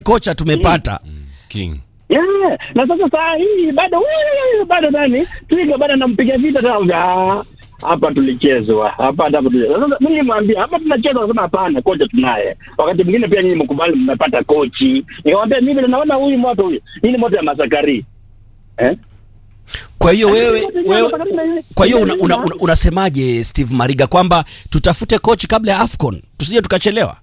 kocha tumepata King. Yeah. Na sasa saa hii bado wee, bado nani Twiga bado anampiga vita tena. Ah, hapa tulichezwa hapa hapa tulichezwa. Sasa mimi nimwambia hapa tunacheza, nasema hapana, kocha tunaye. Wakati mwingine pia nyinyi mkubali mmepata kochi. Nikamwambia mimi naona huyu moto huyu. Hii ni moto ya Masakari. Eh? kwa hiyo wewe, wewe kwa hiyo una, una, una, unasemaje Steve Mariga kwamba tutafute coach kabla ya AFCON tusije tukachelewa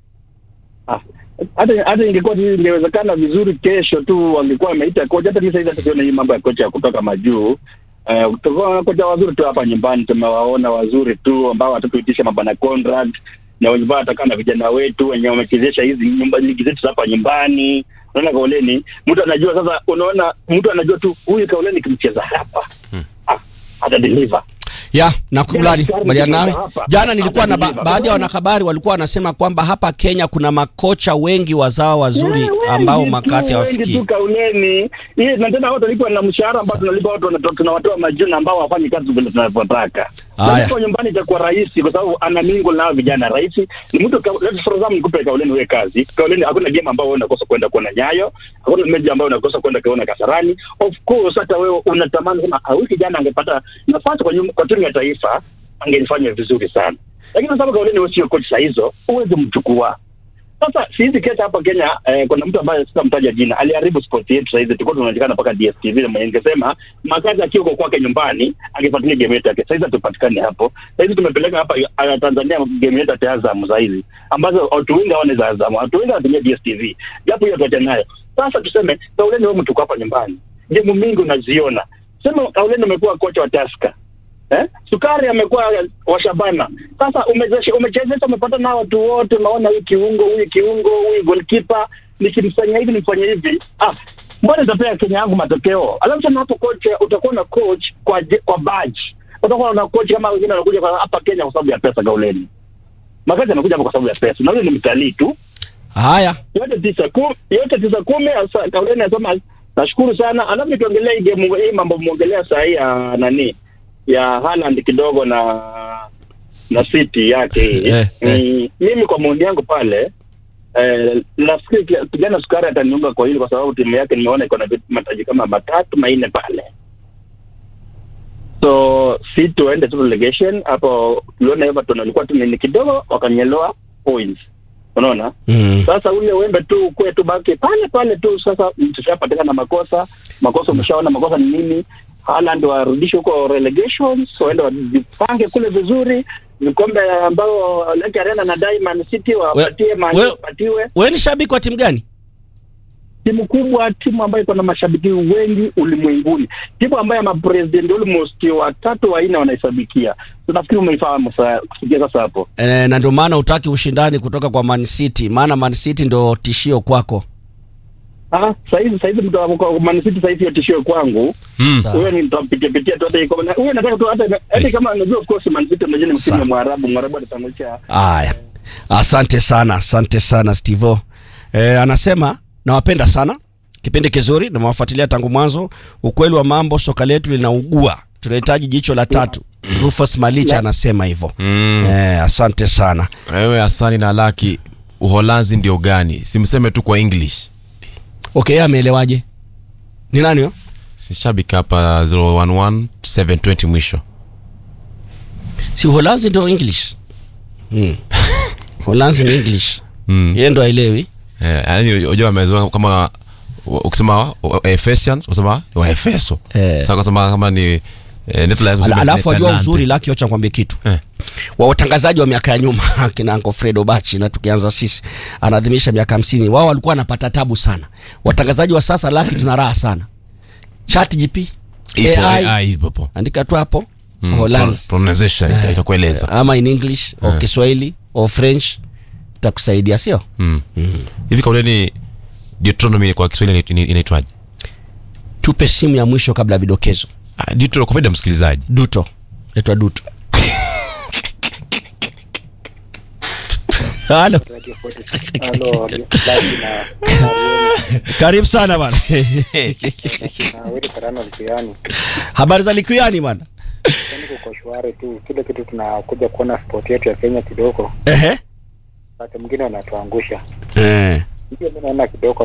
Ah, hata hata ingekuwa tu ingewezekana vizuri, kesho tu wangekuwa wameita kocha. Hata mimi sasa hivi hata hii mambo ya kocha ya kutoka majuu eh, uh, kocha wazuri tu hapa nyumbani tumewaona wazuri tu ambao watatuitisha mabana Conrad na wenye ambao watakaa na vijana wetu wenye wamechezesha hizi nyumba ligi zetu za hapa nyumbani. Unaona Kauleni, mtu anajua sasa, unaona mtu anajua tu huyu Kauleni kimcheza hapa ah, ata deliver ya nakubali Jana kubaliana nawe. hapa. Jana nilikuwa na ba Hapa. baadhi ya wanahabari walikuwa wanasema kwamba hapa Kenya kuna makocha wengi wazao wazuri Yeah, wengi ambao tu, makathi wengi hawafikii. tu kauleni hii na tena watu walikuwa na mshahara ambao tunalipa watu wana- tunawatoa majina ambao wafanyi kazi vile tunavyotaka. Haya. Kwa nyumbani itakuwa rahisi kwa sababu ana mingo nao vijana rahisi. Ni mtu ka- let's for example nikupe kauleni wewe kazi. Kauleni hakuna game ambayo wewe unakosa kwenda kuona Nyayo, hakuna mechi ambayo unakosa kwenda kuona Kasarani. Of course hata wewe unatamani kama ah, huyu kijana angepata nafasi kwa, nyum- kwa timu ya taifa angelifanya vizuri sana. Lakini kwa sababu kauleni wewe sio coach saa hizo, uweze mchukua. Sasa hizi kesi hapa Kenya eh, kuna mtu ambaye sitamtaja jina aliharibu sport yetu saizi, tulikuwa tunaonekana mpaka DSTV na mwenye ningesema makazi akiwa kwa kwake nyumbani angefuatilia game yetu yake. Saizi hatupatikani hapo. Saizi tumepeleka hapa uh, Tanzania game yetu ya Azam saizi ambazo watu wengi hawana za Azam, watu wengi wanatumia DSTV, japo hiyo tuacha nayo. Sasa tuseme Kauleni, wewe mtu uko hapa nyumbani, game mingi unaziona, sema Kauleni umekuwa kocha wa Tusker Eh? Sukari amekuwa wa Shabana. Sasa umezesha umechezesha umepata na watu wote unaona huyu kiungo, huyu kiungo, huyu goalkeeper nikimfanyia hivi nimfanyia hivi. Ah, mbona nitapea Kenya yangu matokeo? Alafu tena hapo coach utakuwa na coach kwa je- kwa badge. Utakuwa na coach kama wengine wanakuja kwa hapa Kenya kwa sababu ya pesa gauleni. Makazi anakuja hapa kwa sababu ya pesa. Na huyo ni mtalii tu. Haya, Yote tisa kumi, yote tisa kumi asa kauleni anasema nashukuru sana. Alafu nikiongelea hii game hii mambo muongelea saa hii ya nani? ya Haaland kidogo na na City yake Eh, eh. Mm, mimi kwa maoni yangu pale eh, nafikiri ki- kijana Sukari ataniunga kwa hili kwa sababu timu yake nimeona iko na vitu- mataji kama matatu manne pale, so si tuende tu relegation hapo. Tuliona Everton walikuwa tu ni kidogo wakanyeloa points, unaona mm. sasa ule wembe tu kwe tu baki pale pale tu. Sasa tushapatikana makosa makosa, umeshaona makosa ni nini. Haaland warudishe huko relegation, waende wajipange kule vizuri, vikombe ambao Lake Arena na Diamond City wapatie mali we- wapatiwe. wewe ni shabiki wa timu gani? Timu kubwa, timu ambayo iko na mashabiki wengi ulimwenguni, timu ambayo mapresident almost watatu wanne wanaisabikia. Tunafikiri umeifahamu sa- kufikia sasa hapo. E, na ndio maana utaki ushindani kutoka kwa Man City, maana Man City ndio tishio kwako. Ah, saizi saizi mtu wa kwa Man City saizi hiyo tishio kwangu. Mm. Sawa. huyo ni mtampitia pitia tu hata iko na huyo nataka tu hata hata kama unajua of course Man City unajua ni msimu Sawa. wa Mwarabu Mwarabu atatangulia Haya, asante sana, asante sana Stevo. E, anasema nawapenda sana, kipindi kizuri, namewafuatilia tangu mwanzo. Ukweli wa mambo, soka letu linaugua, tunahitaji jicho la tatu. Rufus Malicha anasema hivyo. Mm. E, asante sana. Wewe Asani na Laki, Uholanzi ndio gani? Simseme tu kwa English. Okay, ameelewaje? Ni nani huyo? Si shabiki hapa 011 720 mwisho. Si Uholanzi ndio English? Mm. Uholanzi ni English. Mm. Yeye ndo aelewi. Eh, yani unajua amezoea kama ukisema wa- wa- Ephesians unasema ni wa Efeso. Eh. Sasa ukisema kama ni eh, Netherlands Ala, unasema alafu wajua Netherlands. uzuri laki wacha nikwambie kitu Eh. wa watangazaji wa miaka ya nyuma kina Uncle Fredo Bachi na tukianza sisi anaadhimisha miaka hamsini wao walikuwa wanapata tabu sana watangazaji wa sasa laki tuna raha sana chat gp Ipo AI, AI ipo hapo. andika tu hapo Mm, Hollands pro- pronunciation ita- itakueleza. ama in english au Eh. kiswahili au french itakusaidia sio Mm. Hivi kauleni Deuteronomy kwa Kiswahili ina- ina- inaitwaje? tupe simu ya mwisho kabla ya vidokezo Ah, Deuteronomy kwa faida ya msikilizaji. duto etwa duto halo Halo, Laki na karibu sana bana na wewe Karano Likiani. habari za likuyani bana Niko kwa shwari tu, kile kitu tunakuja kuona sport yetu ya Kenya kidogo, ehe wakati mwingine wanatuangusha. eh hiyo mi naona kidogo